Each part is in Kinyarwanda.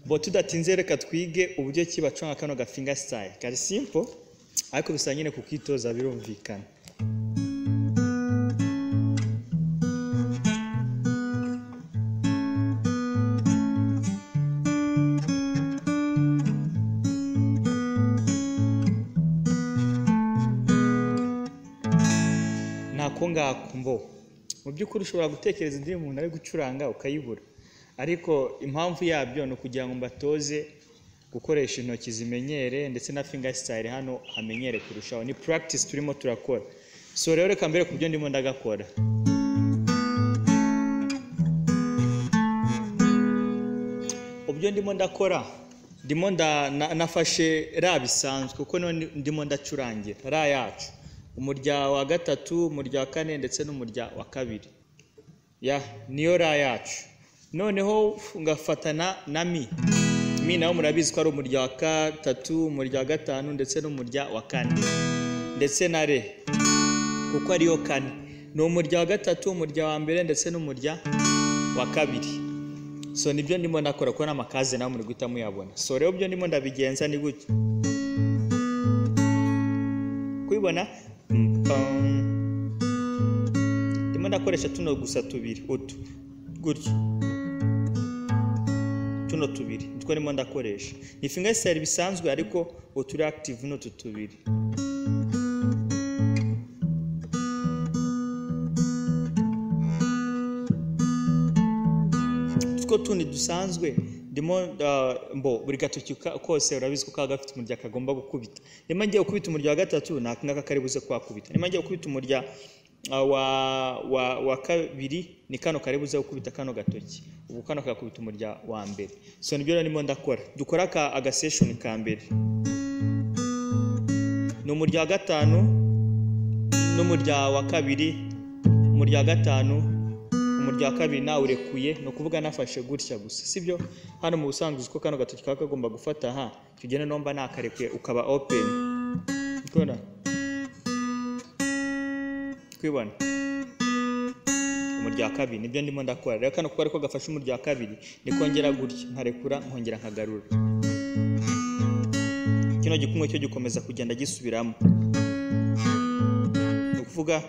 bo tudatinze reka twige uburyo ki bacunga kano gafinga sitayili kari simpo ariko bisa nyine kukitoza birumvikana nako ngako mbo mu by'ukuri ushobora gutekereza indi umuntu ari gucuranga ukayibura ariko impamvu yabyo ni ukugira ngo mbatoze gukoresha intoki zimenyere ndetse na finga sitayile hano hamenyere kurushaho ni practice turimo turakora so rero reka mbere ku byo ndimo ndagakora ubyo ndimo ndakora ndimo nda- na- nafashe ra bisanzwe kuko none ndimo ndacurangira ra yacu umurya wa gatatu umurya wa kane ndetse n'umurya wa kabiri ya niyo ra yacu noneho ngafatana na mi mi nawo murabizi ko ari umurya wa gatatu umurya wa gatanu ndetse n'umurya wa kane ndetse na re kuko ariyo kane ni umurya wa gatatu umurya wa mbere ndetse n'umurya wa kabiri so nibyo ndimo ndakora kuko n'amakaze nawe muri guhita muyabona so rero byo ndimo ndabigenza ni gutya kubibona Mpam. ndimo ndakoresha tuno gusa tubiri utu gutyo tuno tubiri nitwo ndimo ndakoresha ni fingasitayili bisanzwe ariko utu reactive n'utu tubiri two tundi dusanzwe ndimo ah, mbo buri gatoki ka- kose urabizi ko kaba gafite umurya kagomba gukubita nimba ngiye gukubita umurya wa gatatu ni aka ngaka kari buze kuhakubita nimba ngiye gukubita umurya ah, wa, wa, wa kabiri ni kano kari buze gukubita kano gatoki ubu kano kagakubita umurya wa mbere so nibyo rero ndimo ndakora dukora aka agaseshoni ka mbere ni umurya wa gatanu n'umurya wa kabiri umurya wa gatanu umurya wa kabiri nawurekuye ni ukuvuga nafashe gutya gusa sibyo hano mu busanzwe uzi ko kano gatoki kaba kagomba gufata ha icyo ugenda nomba nakarekuye ukaba open ukora kwibona umurya wa kabiri nibyo ndimo ndakora rero kano kuko ariko gafashe umurya wa kabiri nikongera gutya nkarekura nkongera nkagarura kino gikumwe cyo gikomeza kugenda gisubiramo ni ukuvuga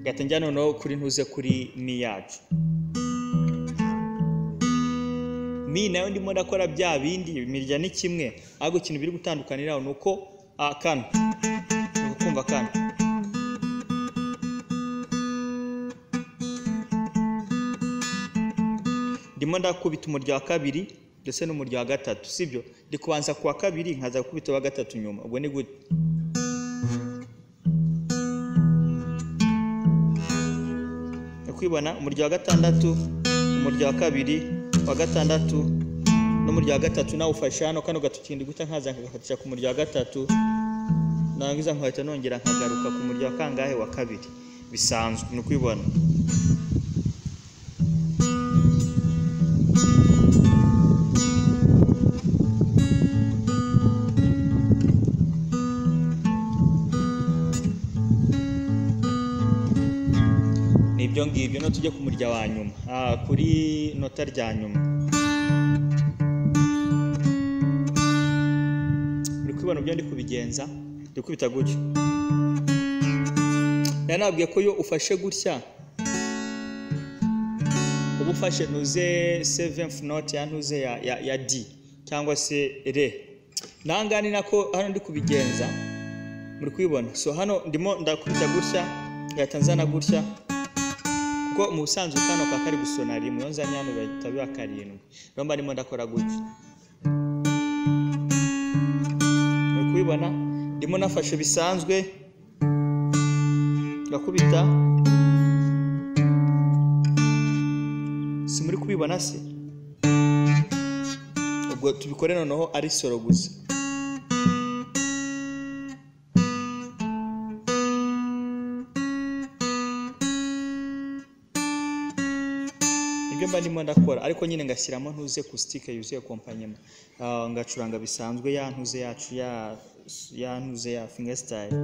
gahita njya noneho kuri ntuze kuri mi yacu mi nayo ndimo ndakora bya bindi imirya ni kimwe ariko ikintu biri gutandukanira ni uko ah, kano ni ukumva kano ndimo ndakubita umurya wa kabiri ndetse n'umurya wa gatatu sibyo ndi kubanza ku wa kabiri nkaza gukubita uwa gatatu nyuma ubwo ni gute kwibona umurya wa gatandatu umurya wa kabiri wa gatandatu n'umurya wa gatatu nawufashe hano kano gatoki ndi guta nkaza nkagafatisha ku murya wa gatatu nangiza nkahita nongera nkagaruka ku murya wa kangahe wa kabiri bisanzwe ni ukwibona ni ibyo ngibyo no tujye ku murya wa nyuma Ah, kuri nota rya nyuma uri kubibona ibyo ndi kubigenza ndi kubita gutyo nari nabwiye ko iyo ufashe gutya uba ufashe ntuze seventh note ya ntuze ya, ya, ya d cyangwa se re nangaha ni nako hano ndi kubigenza muri kubibona so hano ndimo ndakubita gutya ngahita nzana gutya kuko mu busanzwe kano kaba kari gusona rimwe iyo nzanye hano bahita biba karindwi rero mba ndimo ndakora gutya uri kubibona ndimo nafashe bisanzwe ngakubita si muri kubibona se ubwo tubikore noneho ari soro gusa nibyo mba ndimo ndakora ariko nyine ngashyiramo ntuze kusitike yuzuye kompanyema Ah, ngacuranga bisanzwe ya ntuze yacu ya ya ntuze ya fingesitayile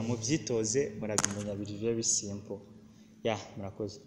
mubyitoze murabimenya biri very simple ya murakoze